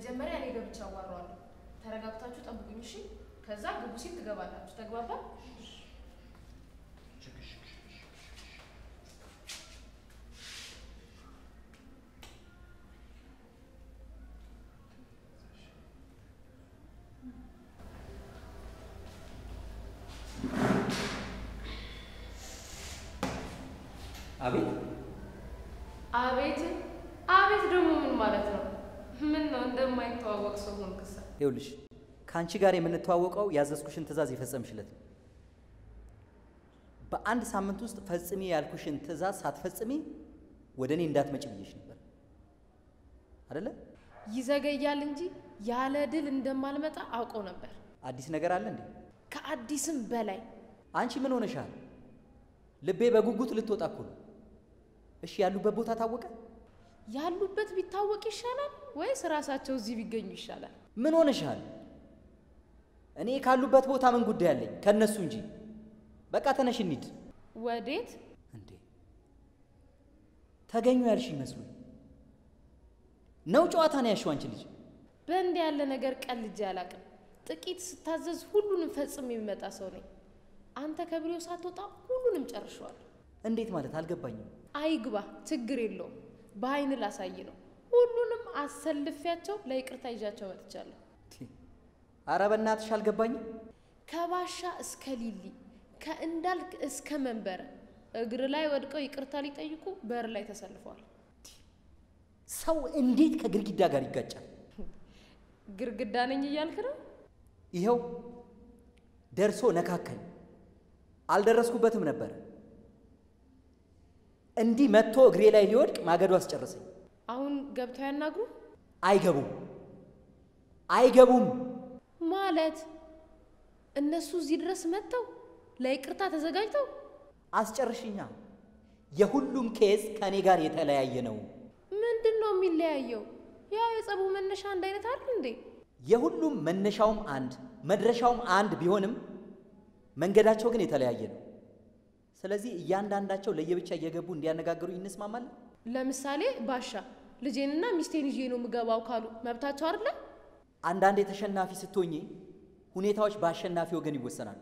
መጀመሪያ እኔ ገብቼ አዋራዋለሁ። ተረጋግታችሁ ጠብቁኝ እሺ። ከዛ ግቡ ሲል ትገባላችሁ። ተግባባል? አቤት አቤት አቤት ደግሞ ምን ማለት ነው? ምን ነው እንደማይተዋወቅ ሰው ሆንክሳ? ይኸውልሽ ከአንቺ ጋር የምንተዋወቀው ያዘዝኩሽን ትእዛዝ የፈጸምሽለት ነው። በአንድ ሳምንት ውስጥ ፈጽሚ ያልኩሽን ትእዛዝ ሳትፈጽሚ ወደ እኔ እንዳትመጭ ብዬሽ ነበር አደለ? ይዘገያል እንጂ ያለ ድል እንደማልመጣ አውቀው ነበር። አዲስ ነገር አለ እንዴ? ከአዲስም በላይ አንቺ ምን ሆነሻል? ልቤ በጉጉት ልትወጣ እኮ ነው። እሺ ያሉበት ቦታ ታወቀ? ያሉበት ቢታወቅ ይሻላል ወይስ ራሳቸው እዚህ ቢገኙ ይሻላል? ምን ሆነሻል? እኔ ካሉበት ቦታ ምን ጉዳይ አለኝ ከነሱ እንጂ። በቃ ተነሽ እንሂድ። ወዴት? እንዴ ተገኙ ያልሽ ይመስሉኝ ነው? ጨዋታ ነው ያልሽው አንቺ ልጅ። በእንዲህ ያለ ነገር ቀልጄ አላውቅም። ጥቂት ስታዘዝ ሁሉንም ፈጽም የሚመጣ ሰው ነኝ። አንተ ከቢሮ ሳትወጣ ሁሉንም ጨርሸዋል። እንዴት ማለት አልገባኝም። አይግባ፣ ችግር የለውም። በአይን ላሳይ ነው። ሁሉንም አሰልፊያቸው ለይቅርታ ይዣቸው መጥቻለሁ። አረ በእናትሽ አልገባኝም። ከባሻ እስከ ሊሊ፣ ከእንዳልክ እስከ መንበረ እግር ላይ ወድቀው ይቅርታ ሊጠይቁ በር ላይ ተሰልፈዋል። ሰው እንዴት ከግድግዳ ጋር ይጋጫል? ግርግዳ ነኝ እያልክ ነው? ይኸው ደርሶ ነካከኝ። አልደረስኩበትም ነበረ። እንዲህ መጥቶ እግሬ ላይ ሊወድቅ ማገዶ አስጨረሰኝ። አሁን ገብተው ያናግሩ አይገቡም፣ አይገቡም። ማለት እነሱ እዚህ ድረስ መጥተው ለይቅርታ ተዘጋጅተው አስጨርሽኛ። የሁሉም ኬዝ ከእኔ ጋር የተለያየ ነው። ምንድን ነው የሚለያየው? ያው የጸቡ መነሻ አንድ አይነት አይደል እንዴ? የሁሉም መነሻውም አንድ መድረሻውም አንድ ቢሆንም መንገዳቸው ግን የተለያየ ነው። ስለዚህ እያንዳንዳቸው ለየብቻ እየገቡ እንዲያነጋግሩ እንስማማለን። ለምሳሌ ባሻ ልጄንና ሚስቴን ይዤ ነው የምገባው ካሉ መብታቸው አይደለ? አንዳንዴ ተሸናፊ ስትሆኚ ሁኔታዎች በአሸናፊ ወገን ይወሰናሉ።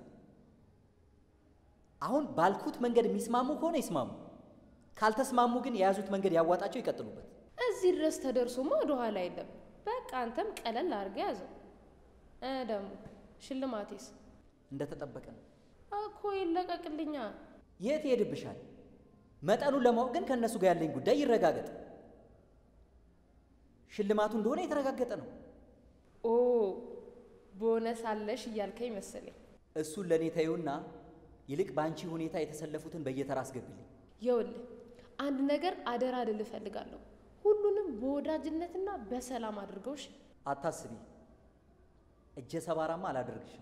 አሁን ባልኩት መንገድ የሚስማሙ ከሆነ ይስማሙ፣ ካልተስማሙ ግን የያዙት መንገድ ያዋጣቸው ይቀጥሉበት። እዚህ ድረስ ተደርሶማ ወደ ኋላ የለም። በቃ አንተም ቀለል አድርገህ ያዘው። እ ደግሞ ሽልማቴስ እንደተጠበቀ ነው። እኮ ይለቀቅልኛ። የት ይሄድብሻል? መጠኑን ለማወቅ ግን ከእነሱ ጋር ያለኝ ጉዳይ ይረጋገጥ። ሽልማቱ እንደሆነ የተረጋገጠ ነው። ኦ ቦነስ አለሽ እያልከኝ መሰለኝ። እሱን ለእኔ ተይውና ይልቅ በአንቺ ሁኔታ የተሰለፉትን በየተራ አስገቢልኝ። ይኸውልህ አንድ ነገር አደራ ልል እፈልጋለሁ። ሁሉንም በወዳጅነትና በሰላም አድርገውሽ። አታስቢ፣ እጀ ሰባራማ አላደርግሽም።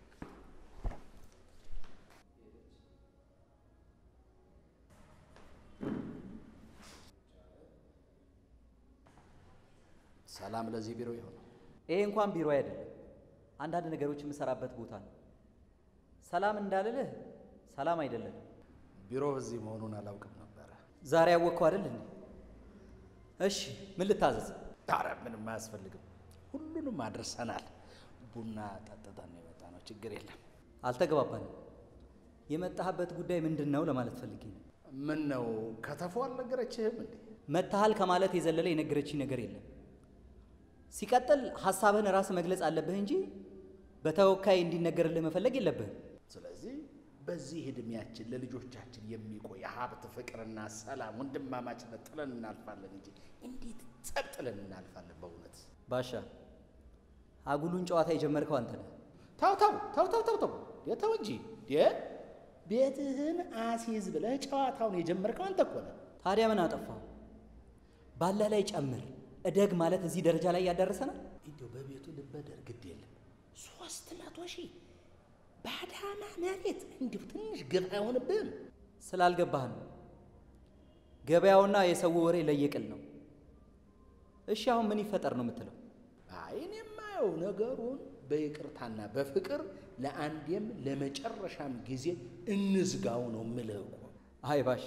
ሰላም ለዚህ ቢሮ ይሆን? ይሄ እንኳን ቢሮ አይደለም፣ አንዳንድ ነገሮች የምሰራበት ቦታ ነው። ሰላም እንዳልልህ ሰላም አይደለም። ቢሮ እዚህ መሆኑን አላውቅም ነበረ። ዛሬ ያወቅከው አይደል እንዴ? እሺ ምን ልታዘዝ? ኧረ ምንም አያስፈልግም፣ ሁሉንም አድርሰናል። ቡና ጠጥተን ነው የመጣ ነው። ችግር የለም። አልተግባባንም። የመጣህበት ጉዳይ ምንድን ነው ለማለት ፈልጌ ነው። ምን ነው ከተፎ አልነገረችህም እንዴ? መታሃል ከማለት የዘለለ የነገረችኝ ነገር የለም። ሲቀጥል ሀሳብህን ራስህ መግለጽ አለብህ እንጂ በተወካይ እንዲነገርልህ መፈለግ የለብህም። ስለዚህ በዚህ ዕድሜያችን ለልጆቻችን የሚቆይ ሀብት፣ ፍቅርና ሰላም፣ ወንድማማችነት ጥለን እናልፋለን እንጂ እንዴት ጸብ ጥለን እናልፋለን? በእውነት ባሻ አጉሉን ጨዋታ የጀመርከው አንተ ነህ። ተው ተው ተው ተው ተው ተው የተው እንጂ የ ቤትህን አሲዝ ብለህ ጨዋታውን የጀመርከው አንተ እኮ ነህ። ታዲያ ምን አጠፋው? ባለህ ላይ ጨምር እደግ ማለት እዚህ ደረጃ ላይ ያደረሰናል። እንዲያው በቤቱ ልበደር ግድ የለም ሶስት መቶ ሺህ ባዳማ መሬት እንዲሁ ትንሽ ግፍ አይሆንብህም? ስላልገባህ ነው። ገበያውና የሰው ወሬ ለየቅል ነው። እሺ አሁን ምን ይፈጠር ነው የምትለው? አይ እኔ የማየው ነገሩን በይቅርታና በፍቅር ለአንዴም ለመጨረሻም ጊዜ እንዝጋው ነው የምልህ እኮ። አይ ባሻ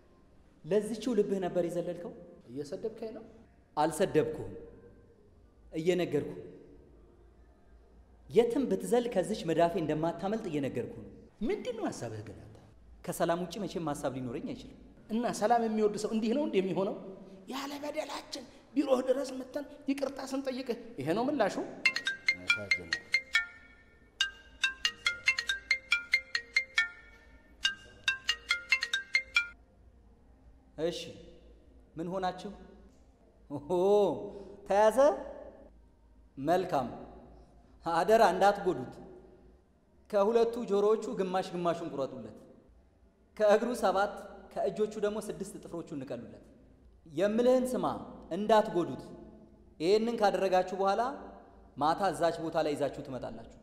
ለዚችው ልብህ ነበር የዘለልከው። እየሰደብከኝ ነው? አልሰደብኩህም። እየነገርኩ ነው። የትም ብትዘል ከዚች መዳፌ እንደማታመልጥ እየነገርኩ ነው። ምንድን ነው ሀሳብህ ግን አንተ? ከሰላም ውጭ መቼም ሀሳብ ሊኖረኝ አይችልም። እና ሰላም የሚወድ ሰው እንዲህ ነው እንዲህ የሚሆነው? ያለ በደላችን ቢሮህ ድረስ መተን ይቅርታ ስንጠይቅህ ይሄ ነው ምላሹ? ያሳዝናል። እሺ ምን ሆናችሁ? ኦሆ ተያዘ። መልካም አደራ እንዳትጎዱት። ከሁለቱ ጆሮዎቹ ግማሽ ግማሹን ቁረጡለት። ከእግሩ ሰባት ከእጆቹ ደግሞ ስድስት ጥፍሮቹ እንቀሉለት። የምልህን ስማ፣ እንዳትጎዱት። ይህንን ካደረጋችሁ በኋላ ማታ እዛች ቦታ ላይ ይዛችሁ ትመጣላችሁ።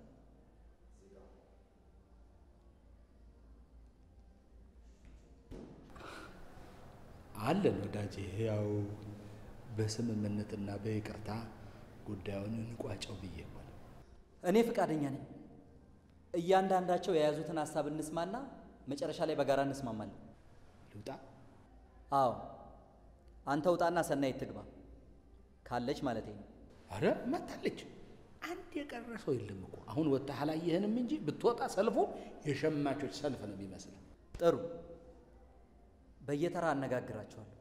አለን ወዳጄ፣ ያው በስምምነትና በይቅርታ ጉዳዩን እንቋጨው ብዬ እኮ ነው። እኔ ፈቃደኛ ነኝ። እያንዳንዳቸው የያዙትን ሀሳብ እንስማና መጨረሻ ላይ በጋራ እንስማማለን። ልውጣ? አዎ አንተ ውጣና ሰናይት ትግባ ካለች ማለት ነው። አረ መታለች። አንድ የቀረ ሰው የለም እኮ አሁን ወጥተህ አላየህንም እንጂ ብትወጣ ሰልፉ የሸማቾች ሰልፍ ነው የሚመስለው። ጥሩ፣ በየተራ አነጋግራቸዋለሁ።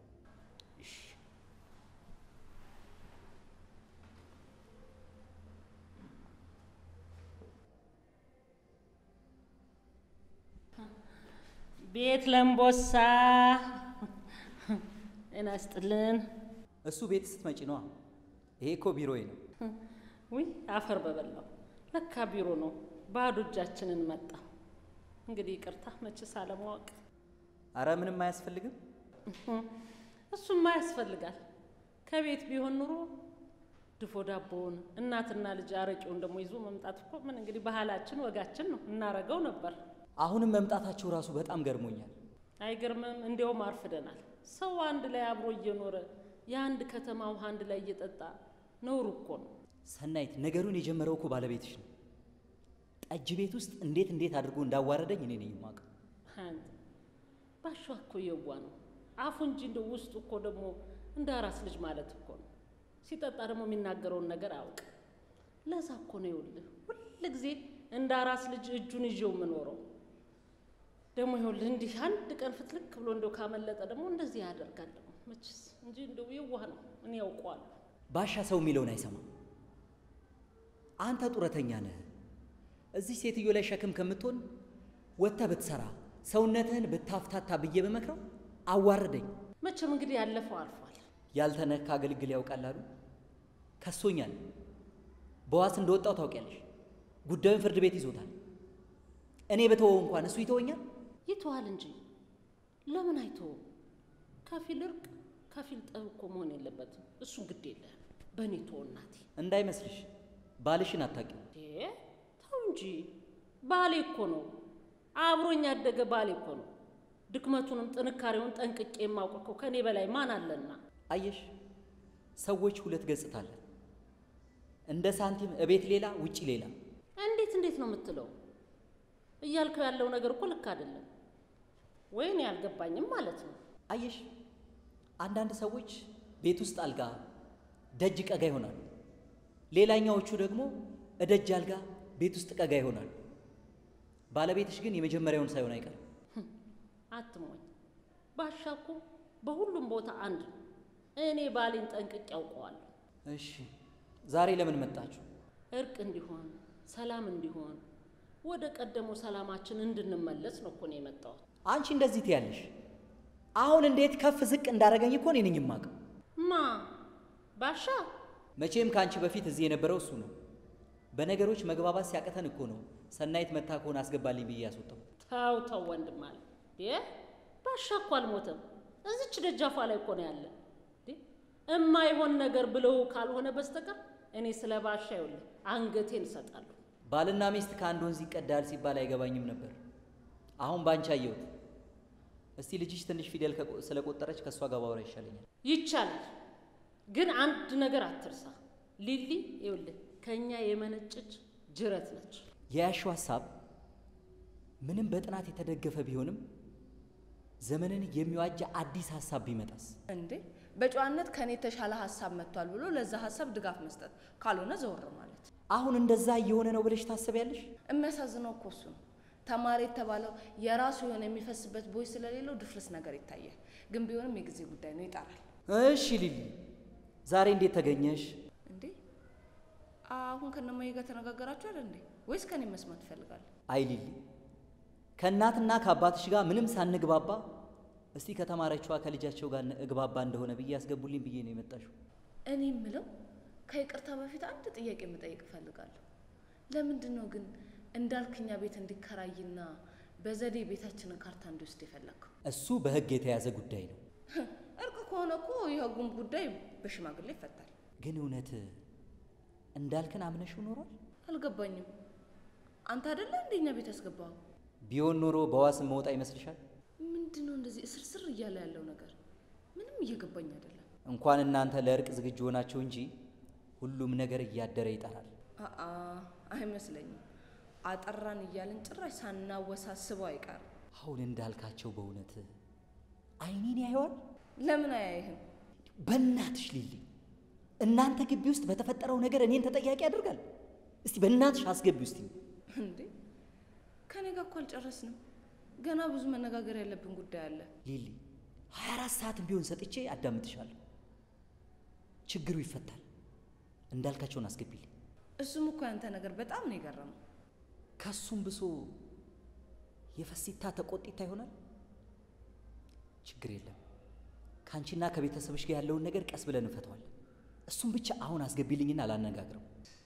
ቤት ለምቦሳ ጤና ይስጥልን። እሱ ቤት ስትመጪ ነዋ። ይሄ እኮ ቢሮዬ ነው። ውይ አፈር በበላው ለካ ቢሮ ነው። ባዶ እጃችንን መጣ። እንግዲህ ይቅርታ መችስ አለማወቅ። አረ ምንም አያስፈልግም። እሱማ ያስፈልጋል። ከቤት ቢሆን ኑሮ ድፎ ዳቦውን እናትና ልጅ አረቄውን ደግሞ ይዞ መምጣት እኮ ምን እንግዲህ ባህላችን ወጋችን ነው፣ እናረገው ነበር። አሁንም መምጣታችሁ ራሱ በጣም ገርሞኛል። አይገርምም? እንዲያውም አርፍደናል። ሰው አንድ ላይ አብሮ እየኖረ የአንድ ከተማ ውሃ አንድ ላይ እየጠጣ ነውር እኮ ነው። ሰናይት፣ ነገሩን የጀመረው እኮ ባለቤትሽ ነው። ጠጅ ቤት ውስጥ እንዴት እንዴት አድርጎ እንዳዋረደኝ እኔ ነኝ የማውቀው። አንተ ባሻ እኮ የዋ ነው አፉ እንጂ እንደ ውስጡ እኮ ደግሞ እንደ አራስ ልጅ ማለት እኮ ነው። ሲጠጣ ደግሞ የሚናገረውን ነገር አያውቅ። ለዛ እኮ ነው ይኸውልህ ሁል ጊዜ እንደ አራስ ልጅ እጁን ይዤው የምኖረው። ደግሞ ይኸውልህ እንዲህ አንድ ቀን ፍትልክ ብሎ እንደው ካመለጠ ደግሞ እንደዚህ ያደርጋል ደግሞ መችስ እንጂ እንደው የዋህ ነው እኔ ያውቀዋለሁ። ባሻ ሰው የሚለውን አይሰማም። አንተ ጡረተኛ ነህ። እዚህ ሴትዮ ላይ ሸክም ከምትሆን ወጥተህ ብትሰራ ሰውነትህን ብታፍታታ ብዬ በመክረው አዋረደኝ። መቼም እንግዲህ ያለፈው አልፏል። ያልተነካ አገልግል ያውቃል አሉ። ከሶኛል። በዋስ እንደወጣው ታውቂያለሽ። ጉዳዩን ፍርድ ቤት ይዞታል። እኔ በተወው እንኳን እሱ ይተወኛል። ይተዋል እንጂ ለምን አይተውም? ከፊል እርቅ ከፊል ጠብ እኮ መሆን የለበትም። እሱን ግድ የለህም። በእኔ ተወው እናቴ። እንዳይመስልሽ ባልሽን አታውቂም። እንዴ ተው እንጂ ባሌ እኮ ነው። አብሮኝ ያደገ ባሌ እኮ ነው። ድክመቱንም ጥንካሬውን ጠንቅቄ የማውቅ እኮ ከእኔ በላይ ማን አለና? አየሽ፣ ሰዎች ሁለት ገጽታ አለን። እንደ ሳንቲም እቤት ሌላ ውጪ ሌላ። እንዴት እንዴት ነው የምትለው? እያልከው ያለው ነገር እኮ ልክ አይደለም። ወይኔ አልገባኝም ማለት ነው። አየሽ፣ አንዳንድ ሰዎች ቤት ውስጥ አልጋ ደጅ ቀጋ ይሆናሉ። ሌላኛዎቹ ደግሞ እደጅ አልጋ ቤት ውስጥ ቀጋ ይሆናሉ። ባለቤትሽ ግን የመጀመሪያውን ሳይሆን አይቀርም። አትሞኝ። ባሻ እኮ በሁሉም ቦታ አንድ ነው። እኔ ባሌን ጠንቅቄ ያውቀዋለሁ። እሺ፣ ዛሬ ለምን መጣችሁ? እርቅ እንዲሆን ሰላም እንዲሆን ወደ ቀደመው ሰላማችን እንድንመለስ ነው እኮ ነው የመጣሁት። አንቺ እንደዚህ ትያለሽ። አሁን እንዴት ከፍ ዝቅ እንዳደረገኝ እኮ እኔ ነኝ የማውቀው። ማ ባሻ መቼም ከአንቺ በፊት እዚህ የነበረው እሱ ነው። በነገሮች መግባባት ሲያቅተን እኮ ነው ሰናይት መታ ከሆነ አስገባልኝ ብዬ ያስወጣው። ተው ተው ወንድም አለ ዴ ባሻ እኮ አልሞተም። እዚች ደጃፏ ላይ እኮ ነው ያለ። ዴ እማይሆን ነገር ብለው ካልሆነ በስተቀር እኔ ስለ ባሻ ይኸውልህ አንገቴን እሰጣለሁ። ባልና ሚስት ከአንድ ወንዝ ይቀዳል ሲባል አይገባኝም ነበር። አሁን ባንቺ አየሁት። እስቲ ልጅሽ ትንሽ ፊደል ከቆ- ስለቆጠረች ከእሷ ጋር ባወራ ይሻለኛል። ይቻላል፣ ግን አንድ ነገር አትርሳ። ሊሊ ይኸውልህ ከእኛ የመነጨች ጅረት ነች። የያሽው ሀሳብ ምንም በጥናት የተደገፈ ቢሆንም ዘመንን የሚዋጅ አዲስ ሀሳብ ቢመጣስ? እንዴ በጨዋነት ከኔ የተሻለ ሀሳብ መጥቷል ብሎ ለዛ ሀሳብ ድጋፍ መስጠት፣ ካልሆነ ዘወር ማለት። አሁን እንደዛ እየሆነ ነው ብለሽ ታስቢያለሽ? የሚያሳዝነው እኮ እሱ ነው። ተማሪ የተባለው የራሱ የሆነ የሚፈስበት ቦይ ስለሌለው ድፍርስ ነገር ይታያል። ግን ቢሆንም የጊዜ ጉዳይ ነው፣ ይጠራል። እሺ ሊሊ፣ ዛሬ እንዴት ተገኘሽ? እንዴ አሁን ከነማዬ ጋር ተነጋገራችሁ አይደል እንዴ? ወይስ ከኔ መስማት ትፈልጋለህ? አይ ሊሊ፣ ከእናትና ከአባትሽ ጋር ምንም ሳንግባባ እስቲ ከተማረችዋ ከልጃቸው ጋር እግባባ እንደሆነ ብዬ ያስገቡልኝ ብዬ ነው የመጣሽው። እኔ የምለው ከይቅርታ በፊት አንድ ጥያቄ የምጠይቅ እፈልጋለሁ። ለምንድን ነው ግን እንዳልክኛ ቤት እንዲከራይና በዘዴ ቤታችንን ካርታ እንዲወስድ የፈለግከው? እሱ በሕግ የተያዘ ጉዳይ ነው። እርቅ ከሆነ እኮ የህጉም ጉዳይ በሽማግሌ ይፈታል። ግን እውነት እንዳልክን አምነሽው ኖሯል? አልገባኝም። አንተ አይደለ እንደኛ ቤት ያስገባው? ቢሆን ኖሮ በዋስ መውጣ ይመስልሻል? ምንድን ነው እንደዚህ እስርስር እያለ ያለው ነገር? ምንም እየገባኝ አይደለም። እንኳን እናንተ ለእርቅ ዝግጁ ሆናችሁ እንጂ ሁሉም ነገር እያደረ ይጠራል። አአ አይመስለኝም። አጠራን እያልን ጭራሽ ሳናወሳስበው አይቀርም። አሁን እንዳልካቸው በእውነት አይኔን ያየዋል? ለምን አያይህም? በእናትሽ ሊሊ፣ እናንተ ግቢ ውስጥ በተፈጠረው ነገር እኔን ተጠያቂ ያደርጋል? እስቲ በእናትሽ አስገቢ ውስጥ እንዴ ከኔ ጋር እኮ አልጨረስንም። ገና ብዙ መነጋገር ያለብን ጉዳይ አለ። ሊሊ፣ 24 ሰዓትም ቢሆን ሰጥቼ አዳምጥሻለሁ። ችግሩ ይፈታል። እንዳልካቸውን አስገቢልኝ። እሱም እኮ ያንተ ነገር በጣም ነው የገረመው። ከሱም ብሶ የፈሲታ ተቆጢታ ይሆናል። ችግር የለም። ከአንቺና ከቤተሰብሽ ጋር ያለውን ነገር ቀስ ብለን እንፈተዋለን። እሱም ብቻ አሁን አስገቢልኝና አላነጋግረው።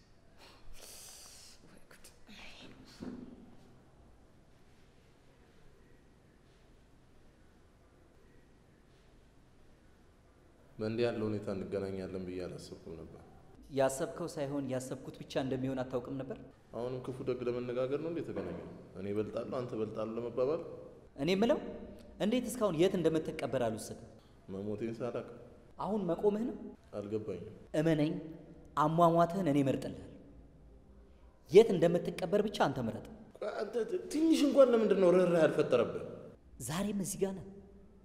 በእንዲህ ያለ ሁኔታ እንገናኛለን ብዬ አላሰብኩም ነበር። ያሰብከው ሳይሆን ያሰብኩት ብቻ እንደሚሆን አታውቅም ነበር። አሁንም ክፉ ደግ ለመነጋገር ነው እንዴ የተገናኘ ነው? እኔ እበልጣለሁ አንተ እበልጣለሁ ለመባባል እኔ ምለው እንዴት እስካሁን የት እንደምትቀበር አልወሰድም። መሞቴን ሳላቅ አሁን መቆምህ ነው። አልገባኝም። እመነኝ፣ አሟሟትህን እኔ እመርጥልሃለሁ። የት እንደምትቀበር ብቻ አንተ ምረጥ። ቆይ አንተ ትንሽ እንኳን ለምንድን ነው ርኅራኄ ያልፈጠረብህ? ዛሬም እዚህ ጋር ነህ።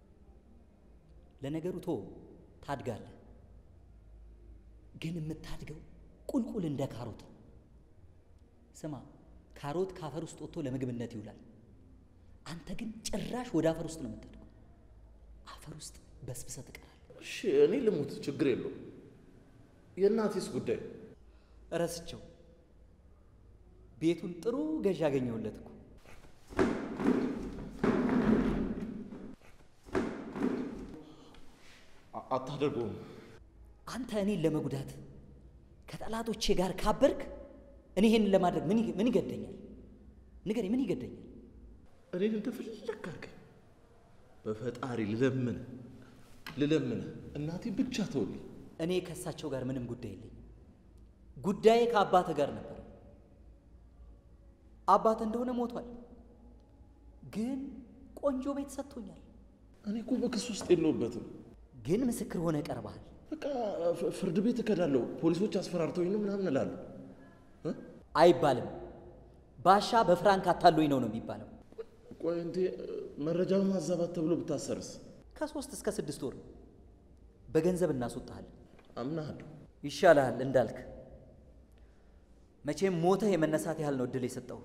ለነገሩ ቶ ታድጋለህ፣ ግን የምታድገው ቁልቁል እንደ ካሮት ነው። ስማ፣ ካሮት ከአፈር ውስጥ ወጥቶ ለምግብነት ይውላል። አንተ ግን ጭራሽ ወደ አፈር ውስጥ ነው የምታድገው። አፈር ውስጥ በስብሰህ ትቀራለህ። እሺ እኔ ልሙት፣ ችግር የለውም። የእናቴስ ጉዳይ ረስቸው። ቤቱን ጥሩ ገዥ ያገኘሁለት እኮ አ- አታደርገውም። አንተ እኔን ለመጉዳት ከጠላቶቼ ጋር ካበርክ እኔ ይሄንን ለማድረግ ምን ይገ- ምን ይገደኛል? ንገረኝ፣ ምን ይገደኛል? እኔን እንደፈለግ አድርገኝ። በፈጣሪ ልለምን ልለምን እናቴ ብቻ ተውልኝ። እኔ ከእሳቸው ጋር ምንም ጉዳይ የለኝም። ጉዳዬ ከአባትህ ጋር ነበር። አባትህ እንደሆነ ሞቷል፣ ግን ቆንጆ ቤት ሰጥቶኛል። እኔ እኮ በክስ ውስጥ የለሁበትም። ግን ምስክር ሆነ ቀርበሃል። በቃ ፍ- ፍርድ ቤት እከዳለሁ፣ ፖሊሶች አስፈራርተውኝ ነው ምናምን እላለሁ። እ? አይባልም። ባሻ በፍራንክ አታሎኝ ነው ነው የሚባለው። ቆይ እንዴ መረጃ ማዛባት ተብሎ ብታሰርስ? ከሶስት እስከ ስድስት ወር በገንዘብ እናስወጣሃለን። አምናሃለሁ። ይሻልሃል እንዳልክ። መቼም ሞተህ የመነሳት ያህል ነው እድል የሰጠው።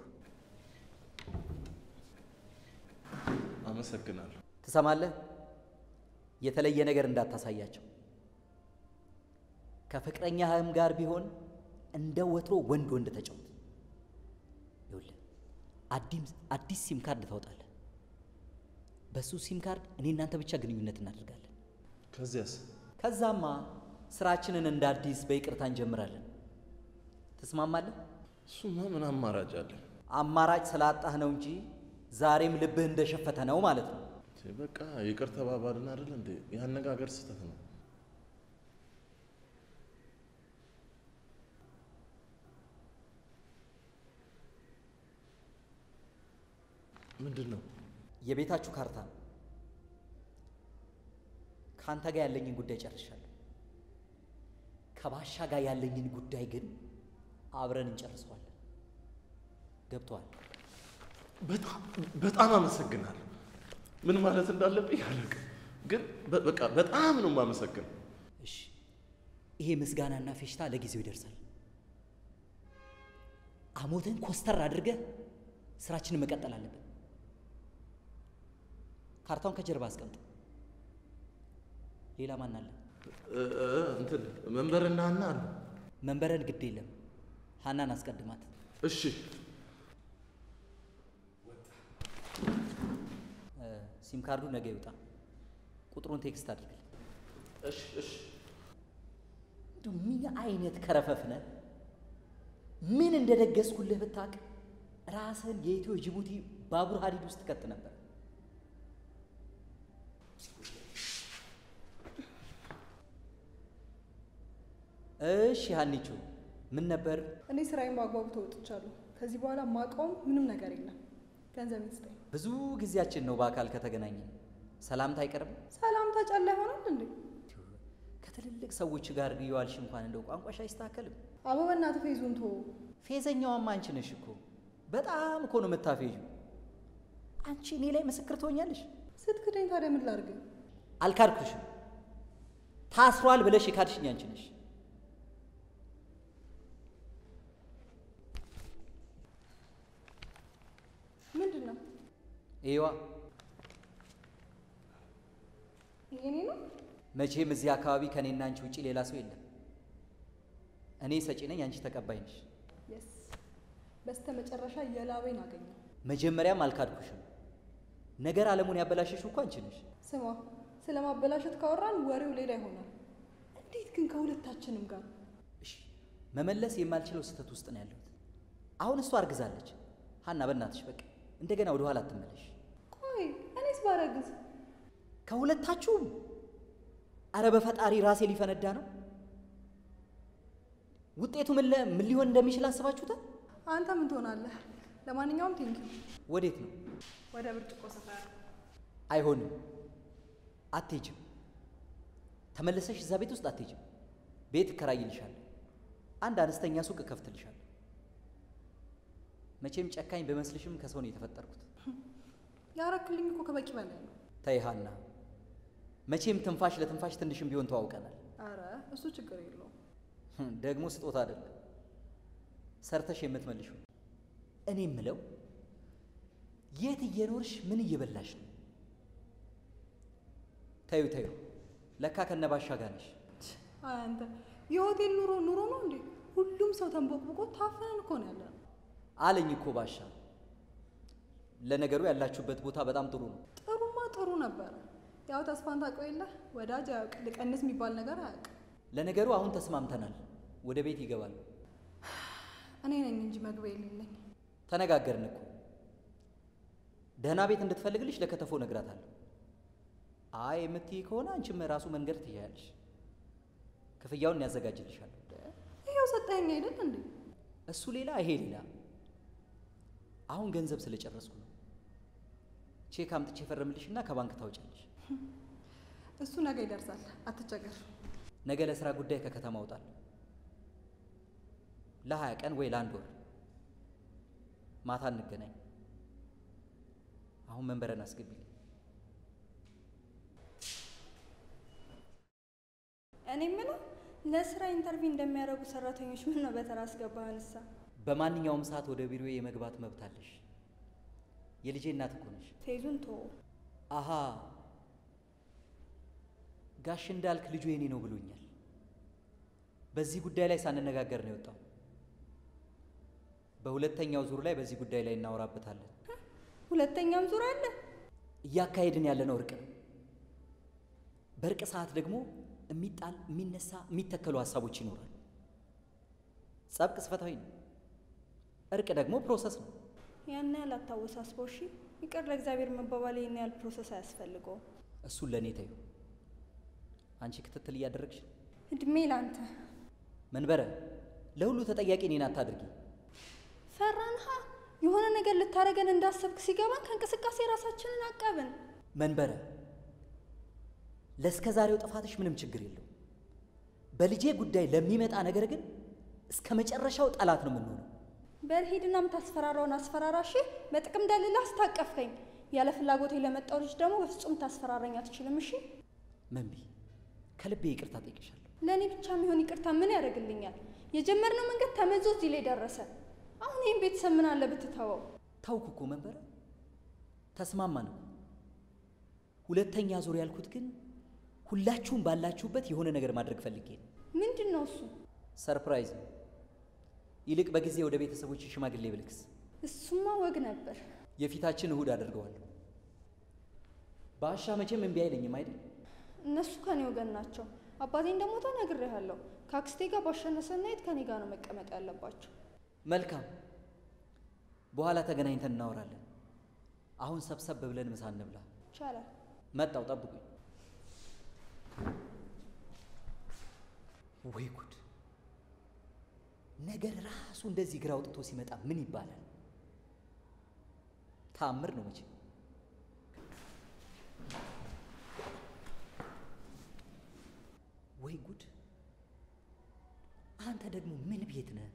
አመሰግናለሁ። ትሰማለህ? የተለየ ነገር እንዳታሳያቸው። ከፍቅረኛህም ጋር ቢሆን እንደ ወትሮ ወንድ ወንድ ተጫወት። ይኸውልህ አዲስ አዲስ ሲም ካርድ ታወጣለህ። በሱ ሲም ካርድ እኔ እናንተ ብቻ ግንኙነት እናደርጋለን። ከዚያስ? ከዛማ ስራችንን እንደ አዲስ በይቅርታ እንጀምራለን። ትስማማለህ? እሱማ ምን አማራጭ አለ? አማራጭ ስላጣህ ነው እንጂ ዛሬም ልብህ እንደሸፈተ ነው ማለት ነው። በቃ ይቅር ተባባልን አይደል እንዴ? የአነጋገር ስህተት ነው። ምንድን ነው? የቤታችሁ ካርታ ነው። ከአንተ ጋር ያለኝን ጉዳይ ጨርሻለሁ። ከባሻ ጋር ያለኝን ጉዳይ ግን አብረን እንጨርሰዋለን። ገብቶሃል? በጣም በጣም አመሰግናለሁ። ምን ማለት እንዳለብኝ አላውቅም፣ ግን በ- በቃ በጣም ነው የማመሰግነው። እሺ፣ ይሄ ምስጋናና ፌሽታ ለጊዜው ይደርሳል። አሞትን ኮስተር አድርገህ ስራችንን መቀጠል አለብን። ካርታውን ከጀርባ አስቀምጥ። ሌላ ማን አለ? እ- እ- እንትን መንበርና ሀና አሉ። መንበረን ግድ የለም ሀናን አስቀድማት። እሺ እ፣ ሲም ካርዱ ነገ ይውጣ። ቁጥሩን ቴክስት አድርግልኝ። እሺ እሺ እንደው ምን አይነት ከረፈፍ ነህ? ምን እንደደገስኩልህ ብታውቅ ራስህን የኢትዮ ጅቡቲ ባቡር ሀዲድ ውስጥ ትከት ነበር። እሺ ሀኒቹ ምን ነበር? እኔ ስራዬን በአግባቡ ተወጥቻለሁ። ከዚህ በኋላ ማቆም ምንም ነገር የለም። ገንዘብ ይስጠኝ። ብዙ ጊዜያችን ነው በአካል ከተገናኘን። ሰላምታ አይቀርም? ሰላምታ ጫላ ይሆናል እንዴ? ከትልልቅ ሰዎች ጋር እየዋልሽ እንኳን እንደው ቋንቋሽ አይስተካከልም? አቦ በእናትህ ፌዙን ቶ ፌዘኛዋም አንቺ ነሽ እኮ። በጣም እኮ ነው የምታፌዡ። አንቺ እኔ ላይ ምስክር ትሆኛለሽ። ስትክደኝ ታዲያ ምን ላድርግ? አልካድኩሽም። ታስሯል ብለሽ የካድሽኝ አንቺ ነሽ። ምንድን ነው ይዋ የኔ ነው? መቼም እዚህ አካባቢ ከእኔና አንቺ ውጪ ሌላ ሰው የለም። እኔ ሰጪ ነኝ፣ አንቺ ተቀባይ ነሽ። የስ በስተ መጨረሻ የላቤን አገኘው። መጀመሪያም አልካድኩሽም። ነገር ዓለሙን ያበላሸሽው እኮ አንቺ ነሽ። ስማ፣ ስለ ማበላሸት ካወራን ወሬው ሌላ ይሆናል። እንዴት ግን ከሁለታችንም ጋር እሺ መመለስ የማልችለው ስህተት ውስጥ ነው ያለሁት። አሁን እሷ አርግዛለች። ሀና በእናትሽ በቃ እንደገና ወደ ኋላ አትመለሽ። ቆይ እኔስ ባረግዝ ከሁለታችሁም አረ በፈጣሪ ራሴ ሊፈነዳ ነው። ውጤቱ ምን ለ- ምን ሊሆን እንደሚችል አስባችሁታል? አንተ ምን ትሆናለህ? ለማንኛውም ቴንኪው። ወዴት ነው? ወደ ብርጭቆ ሰፈር አይሆንም፣ አትሄጅም። ተመለሰሽ እዛ ቤት ውስጥ አትሄጅም። ቤት እከራይልሻለሁ። አንድ አነስተኛ ሱቅ እከፍትልሻለሁ። መቼም ጨካኝ በመስልሽም ከሰው ነው የተፈጠርኩት። ያረክልኝ እኮ ከበቂ በላይ ነው። ተይ ሀና፣ መቼም ትንፋሽ ለትንፋሽ ትንሽም ቢሆን ተዋውቀናል። አረ እሱ ችግር የለውም። ህም፣ ደግሞ ስጦታ አይደለም ሰርተሽ የምትመልሺው። እኔ የምለው የት እየኖርሽ ምን እየበላሽ ነው? ተዩ ተዩ፣ ለካ ከነባሻ ጋር ነሽ። አይ አንተ የሆቴል ኑሮ ኑሮ ነው እንዴ? ሁሉም ሰው ተንቦቅቦቆ ታፍነን እኮ ነው ያለነው። አለኝ እኮ ባሻ። ለነገሩ ያላችሁበት ቦታ በጣም ጥሩ ነው። ጥሩማ ጥሩ ነበረ። ያው ተስፋን ታውቀው የለ ወዳጅ አያውቅ ልቀንስ የሚባል ነገር አያውቅ። ለነገሩ አሁን ተስማምተናል። ወደ ቤት ይገባሉ። እኔ ነኝ እንጂ መግቢያ የሌለኝ። ተነጋገርን እኮ ደህና ቤት እንድትፈልግልሽ ለከተፎ ነግራታለሁ። አይ የምትይ ከሆነ አንቺም ራሱ መንገድ ትያያለሽ። ክፍያውን ያዘጋጅልሻለሁ። ይኸው ሰጠኸኝ አይደል እንዴ? እሱ ሌላ ይሄ ሌላ። አሁን ገንዘብ ስለጨረስኩ ነው። ቼክ አምጥቼ ፈርምልሽና ከባንክ ታውጫለሽ። እሱ ነገ ይደርሳል፣ አትቸገር። ነገ ለስራ ጉዳይ ከከተማ እወጣለሁ። ለሀያ ቀን ወይ ለአንድ ወር። ማታ እንገናኝ። አሁን መንበረን አስገቢልኝ። እኔ የምለው ለስራ ኢንተርቪው እንደሚያደርጉ ሰራተኞች ምን ነው በተራ አስገባህንሳ? በማንኛውም ሰዓት ወደ ቢሮዬ የመግባት መብት አለሽ። የልጄ እናት እኮ ነሽ። ፌዙን ቶ አሃ ጋሽ እንዳልክ ልጁ የኔ ነው ብሎኛል። በዚህ ጉዳይ ላይ ሳንነጋገር ነው የወጣው። በሁለተኛው ዙር ላይ በዚህ ጉዳይ ላይ እናወራበታለን። ሁለተኛም ዙር አለ። እያካሄድን ያለነው እርቅ ነው። በእርቅ ሰዓት ደግሞ የሚጣል የሚነሳ የሚተከሉ ሀሳቦች ይኖራሉ። ጸብ ቅጽበታዊ ነው። እርቅ ደግሞ ፕሮሰስ ነው። ያን ያህል አታወሳስበው እሺ። ይቅር ለእግዚአብሔር መባባል ይህን ያህል ፕሮሰስ አያስፈልገውም። እሱን ለእኔ ተዩ። አንቺ ክትትል እያደረግሽ ነው። እድሜ ላንተ። መንበረ ለሁሉ ተጠያቂ እኔን አታድርጊ። ፈራንሃ የሆነ ነገር ልታደርገን እንዳሰብክ ሲገባን ከእንቅስቃሴ ራሳችንን አቀብን። መንበረ ለእስከ ዛሬው ጥፋትሽ ምንም ችግር የለው። በልጄ ጉዳይ ለሚመጣ ነገር ግን እስከ መጨረሻው ጠላት ነው የምንሆነው። በል ሂድና የምታስፈራራውን አስፈራራ እሺ። በጥቅም ደልላ አስታቀፍከኝ። ያለ ፍላጎቴ ለመጣው ልጅ ደግሞ በፍጹም ታስፈራረኝ አትችልም። እሺ መንቢ ከልቤ ይቅርታ ጠይቅሻለሁ። ለእኔ ብቻ የሚሆን ይቅርታ ምን ያደርግልኛል? የጀመርነው መንገድ ተመዞ እዚህ ላይ ደረሰ። አሁን ይህም ቤተሰብ ምን አለ ብትተወው? ታውኩ እኮ መንበረ ተስማማን እኮ። ሁለተኛ ዙር ያልኩት ግን ሁላችሁም ባላችሁበት የሆነ ነገር ማድረግ ፈልጌ ነው። ምንድን ነው እሱ? ሰርፕራይዝ ነው። ይልቅ በጊዜ ወደ ቤተሰቦች ሽማግሌ ብልክስ እሱማ ወግ ነበር። የፊታችን እሁድ አደርገዋለሁ። ባሻ መቼም እምቢ አይለኝም አይደል? እነሱ ከኔ ወገን ናቸው። አባቴ እንደሞተ ነግሬሃለሁ። ከአክስቴ ጋር ባሸነሰናየት ከኔ ጋር ነው መቀመጥ ያለባቸው። መልካም፣ በኋላ ተገናኝተን እናወራለን። አሁን ሰብሰብ ብለን ምሳ እንብላ። ይቻላል። መጣው፣ ጠብቁኝ። ወይ ጉድ! ነገር ራሱ እንደዚህ ግራ አውጥቶ ሲመጣ ምን ይባላል? ተአምር ነው መቼ። ወይ ጉድ! አንተ ደግሞ ምን ቤት ነህ?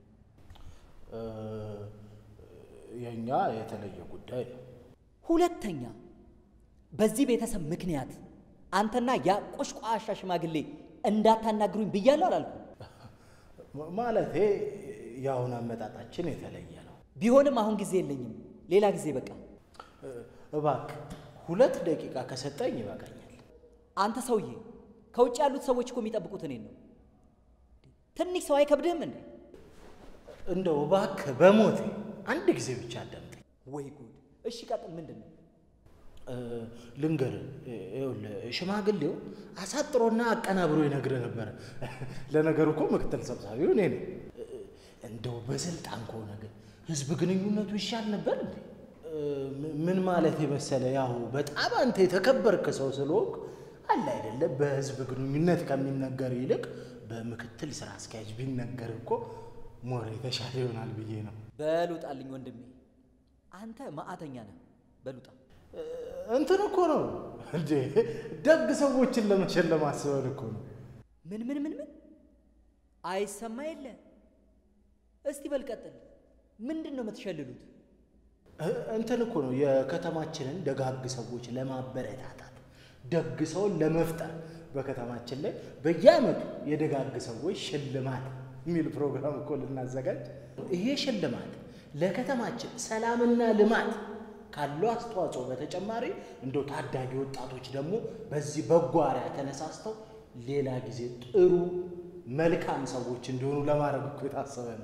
የእኛ የተለየ ጉዳይ ነው። ሁለተኛ በዚህ ቤተሰብ ምክንያት አንተና ያ ቆሽቋሻ ሽማግሌ እንዳታናግሩኝ ብያለሁ አላልኩም? ማ- ማለቴ የአሁን አመጣጣችን የተለየ ነው። ቢሆንም አሁን ጊዜ የለኝም። ሌላ ጊዜ በቃ። እባክህ ሁለት ደቂቃ ከሰጠኝ ይበቃኛል። አንተ ሰውዬ፣ ከውጭ ያሉት ሰዎች እኮ የሚጠብቁት እኔን ነው። ትንሽ ሰው አይከብድህም እንዴ? እንደው እባክህ በሞቴ አንድ ጊዜ ብቻ አዳምጠኝ። ወይ ጉድ! እሺ ቀጥል። ምንድን ነው? እ፣ ልንገርህ፣ ይኸውልህ ሽማግሌው አሳጥሮና አቀናብሮ ይነግርህ ነበረ። ለነገሩ እኮ ምክትል ሰብሳቢው እኔ ነኝ። እ፣ እንደው በስልጣን ከሆነ ግን ህዝብ ግንኙነቱ ይሻል ነበር እንዴ? እ፣ ም- ምን ማለት የመሰለ ያው በጣም አንተ የተከበርክ ሰው ስለሆንክ አለ አይደለ፣ በህዝብ ግንኙነት ከሚነገር ይልቅ በምክትል ስራ አስኪያጅ ቢነገር እኮ ሞር የተሻለ ይሆናል ብዬ ነው። በሉጣልኝ ወንድሜ፣ አንተ ማዕተኛ ነህ። በሉጣ እንትን እኮ ነው እንዴ ደግ ሰዎችን ለመሸለም አስበን እኮ ነው። ምን ምን ምን ምን አይሰማ የለ። እስቲ በል ቀጥል። ምንድን ነው የምትሸልሉት? እ- እንትን እኮ ነው የከተማችንን ደጋግ ሰዎች ለማበረታታት ደግ ሰውን ለመፍጠር በከተማችን ላይ በየዓመቱ የደጋግ ሰዎች ሽልማት የሚል ፕሮግራም እኮ ልናዘጋጅ። ይሄ ሽልማት ለከተማችን ሰላምና ልማት ካለው አስተዋጽኦ በተጨማሪ እንደው ታዳጊ ወጣቶች ደግሞ በዚህ በጎ አርአያ ተነሳስተው ሌላ ጊዜ ጥሩ መልካም ሰዎች እንዲሆኑ ለማድረግ እኮ የታሰበ ነው።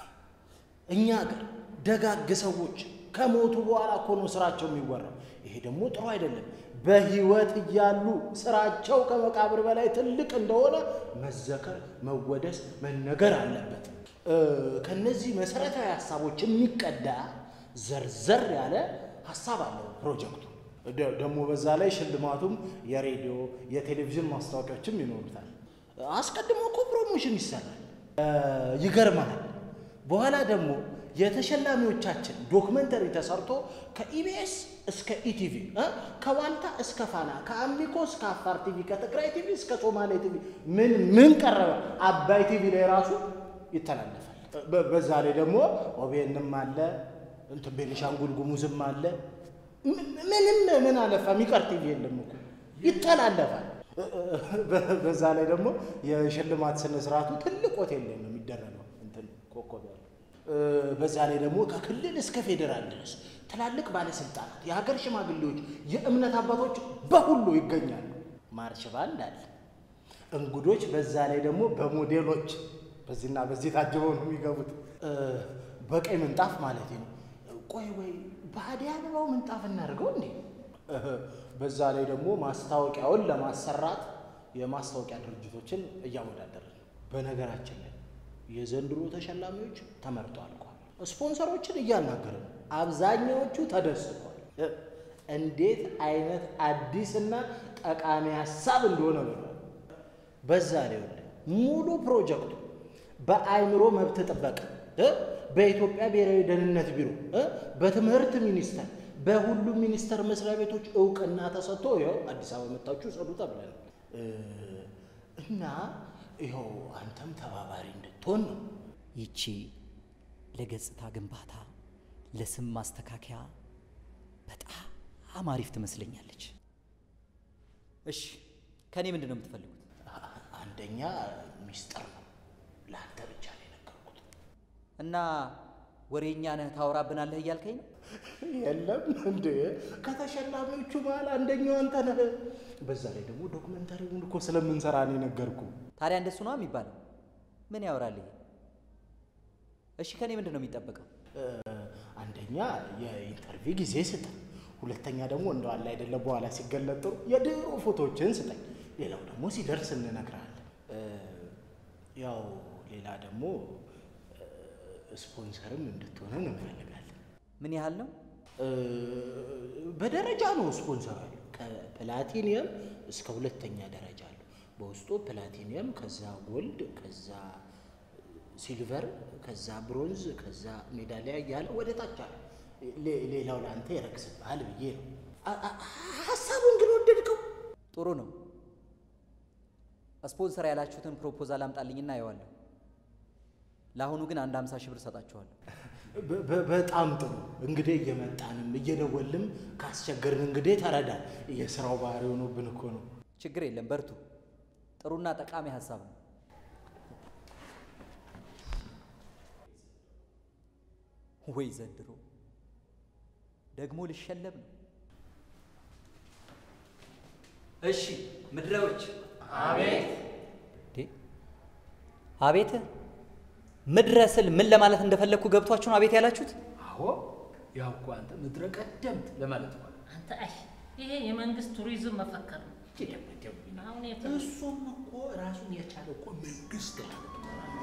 እኛ ሀገር ደጋግ ሰዎች ከሞቱ በኋላ እኮ ነው ስራቸው የሚወራው። ይሄ ደግሞ ጥሩ አይደለም። በህይወት እያሉ ስራቸው ከመቃብር በላይ ትልቅ እንደሆነ መዘከር፣ መወደስ፣ መነገር አለበት። እ፣ ከነዚህ መሰረታዊ ሀሳቦች የሚቀዳ ዘርዘር ያለ ሀሳብ አለው ፕሮጀክቱ። ደ- ደግሞ በዛ ላይ ሽልማቱም የሬዲዮ የቴሌቪዥን ማስታወቂያዎችም ይኖሩታል። አስቀድሞ እኮ ፕሮሞሽን ይሰራል። እ፣ ይገርማል። በኋላ ደግሞ የተሸላሚዎቻችን ዶክመንተሪ ተሰርቶ ከኢቢኤስ እስከ ኢቲቪ እ ከዋልታ እስከ ፋና ከአሚኮ እስከ አፋር ቲቪ ከትግራይ ቲቪ እስከ ሶማሌ ቲቪ ምን ምን ቀረበ አባይ ቲቪ ላይ ራሱ ይተላለፋል። በ- በዛ ላይ ደግሞ ኦቤንም አለ እንትን ቤኒሻንጉል ጉሙዝም አለ። ም- ምንም ምን አለፋ የሚቀር ቲቪ የለም እኮ ይተላለፋል። በ- በዛ ላይ ደግሞ የሽልማት ስነ ስርዓቱ ትልቅ ሆቴል ላይ ነው የሚደረገው። እንትን ኮከብ ያለው እ፣ በዛ ላይ ደግሞ ከክልል እስከ ፌዴራል ድረስ ትላልቅ ባለስልጣናት፣ የሀገር ሽማግሌዎች፣ የእምነት አባቶች በሁሉ ይገኛሉ። ማርሽ ባንድ አለ። እንግዶች በዛ ላይ ደግሞ በሞዴሎች በዚህና በዚህ ታጅበው ነው የሚገቡት። እ፣ በቀይ ምንጣፍ ማለት ነው። ቆይ ወይ በሀዲያ አበባው ምንጣፍ እናድርገው እንዴ? እ፣ በዛ ላይ ደግሞ ማስታወቂያውን ለማሰራት የማስታወቂያ ድርጅቶችን እያወዳደርን ነው። በነገራችን ላይ የዘንድሮ ተሸላሚዎች ተመርጠው አልቋል። ስፖንሰሮችን እያናገርን ነው። አብዛኛዎቹ ተደስተዋል። እ፣ እንዴት አይነት አዲስና ጠቃሚ ሀሳብ እንደሆነ ብሏል። በዛ ላይ ወደ ሙሉ ፕሮጀክቱ በአእምሮ መብት ጥበቃ እ በኢትዮጵያ ብሔራዊ ደህንነት ቢሮ እ በትምህርት ሚኒስቴር በሁሉም ሚኒስቴር መስሪያ ቤቶች እውቅና ተሰጥቶ ይኸው አዲስ አበባ መጣችሁ ጸዱ ተብለን እ እና ይኸው አንተም ተባባሪ እንድትሆን ነው። ይቺ ለገጽታ ግንባታ ለስም ማስተካከያ በጣም አሪፍ ትመስለኛለች። እሺ ከእኔ ምንድን ነው የምትፈልጉት? አንደኛ ሚስጥር ነው፣ ለአንተ ብቻ ነው የነገርኩት። እና ወሬኛ ነህ ታወራብናለህ እያልከኝ ነው? የለም እንዴ ከተሸላሚዎቹ መሀል አንደኛው አንተ ነህ። በዛ ላይ ደግሞ ዶክመንታሪውን እኮ ስለምንሰራ ነው የነገርኩ። ታዲያ እንደሱ ነው የሚባለው? ምን ያወራል ይሄ? እሺ ከእኔ ምንድን ነው የሚጠበቀው? አንደኛ የኢንተርቪው ጊዜ ስጠኝ፣ ሁለተኛ ደግሞ እንደው አለ አይደለ በኋላ ሲገለጥ ጥሩ የድሮ ፎቶዎችን ስጠኝ። ሌላው ደግሞ ሲደርስ እንነግርሃለን። እ፣ ያው ሌላ ደግሞ እ፣ ስፖንሰርም እንድትሆነን እንፈልጋለን። ምን ያህል ነው? እ፣ በደረጃ ነው ስፖንሰር አለ። ከፕላቲኒየም እስከ ሁለተኛ ደረጃ አለ። በውስጡ ፕላቲኒየም፣ ከዛ ጎልድ፣ ከዛ ሲልቨር፣ ከዛ ብሮንዝ፣ ከዛ ሜዳሊያ እያለ ወደ ታች አለ። ሌ- ሌላው ለአንተ ይረክስብሃል ብዬ ነው። አ- አ- ሀሳቡን ግን ወደድከው? ጥሩ ነው። ስፖንሰር ያላችሁትን ፕሮፖዛል አምጣልኝና አየዋለሁ። ለአሁኑ ግን አንድ ሀምሳ ሺህ ብር ሰጣችኋለሁ። በ- በ- በጣም ጥሩ እንግዲህ እየመጣንም እየደወልም ካስቸገርን እንግዲህ ተረዳን። የስራው ባህሪ ሆኖብን እኮ ነው። ችግር የለም በርቱ። ጥሩና ጠቃሚ ሀሳብ ነው። ወይ ዘንድሮ ደግሞ ልሸለም ነው። እሺ ምድረዎች፣ አቤት አቤት። ምድረ ስል ምን ለማለት እንደፈለግኩ ገብቷችሁ ነው አቤት ያላችሁት? አዎ ያው እኮ አንተ ምድረ ቀደምት ለማለት ነው። አንተ አይ ይሄ የመንግስት ቱሪዝም መፈከር ነው። አሁን የት ነው? እሱም እኮ ራሱን የቻለ እኮ መንግስት ማለት ነው።